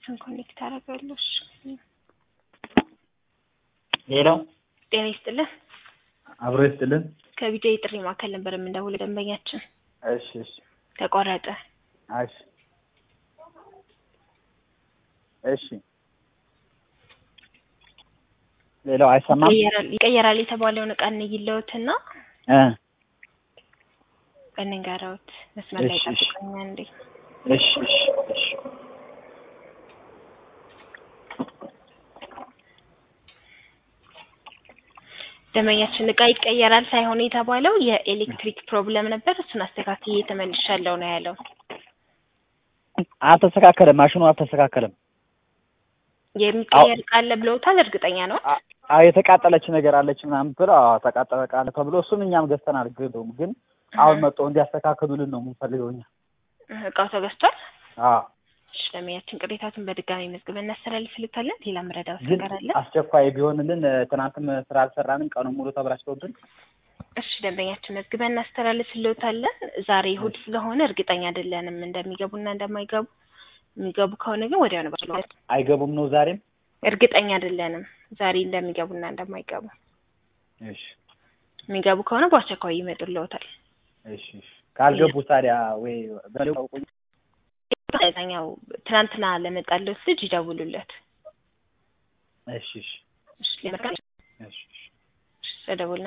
እሱን ኮኔክት አደርጋለሁ። እሺ ሌላው ጤና ይስጥልን። አብሮ ይስጥልን። ከቢጃ የጥሪ ማዕከል ነበር የምንደውለው ደንበኛችን እሺ እሺ ተቋረጠ። እሺ እሺ ሌላው አይሰማም ይቀየራል ይቀየራል የተባለውን እቃ እንይለውትና እ እንንገረውት መስመር ላይ እሺ፣ እሺ። ጠብቀኛ እንዴ እሺ እሺ እሺ ደንበኛችን እቃ ይቀየራል ሳይሆን የተባለው የኤሌክትሪክ ፕሮብለም ነበር። እሱን አስተካክዬ ተመልሻለሁ ነው ያለው። አልተስተካከለም። ማሽኑ አልተስተካከለም። የሚቀየር እቃ አለ ብለውታል። እርግጠኛ ነው? አ- አዎ የተቃጠለች ነገር አለች ምናምን ብለው አዎ ተቃጠለ እቃ አለ ተብሎ እሱን እኛም ገዝተናል። ግደውም ግን አሁን መጥተው እንዲያስተካክሉልን ነው የምንፈልገው እኛ። እቃው ተገዝቷል። አዎ እሺ ደንበኛችን ቅሬታቱን በድጋሚ መዝግበን እናስተላልፍልታለን። ሌላ መረዳት ግን ነገር አለ? አስቸኳይ ቢሆንልን እ፣ ትናንትም ስራ አልሰራንም። ቀኑን ሙሉ ተበላሽተውብን እሺ ደንበኛችን መዝግበን እናስተላልፍልዎታለን። ዛሬ እሑድ ስለሆነ እርግጠኛ አይደለንም እንደሚገቡና እንደማይገቡ። የሚገቡ ከሆነ ግን ወዲያው ነው ባለው አይገቡም ነው ዛሬም። እርግጠኛ አይደለንም ዛሬ እንደሚገቡና እንደማይገቡ። እሺ የሚገቡ ከሆነ በአስቸኳይ ይመጡልዎታል። እሺ እሺ። ካልገቡ ታዲያ ወይ በለው ታውቁኝ። ኛው ትናንትና ለመጣለት ልጅ ይደውሉለት። እሺ እሺ እሺ ለመርካት እሺ እሺ። ተደውልና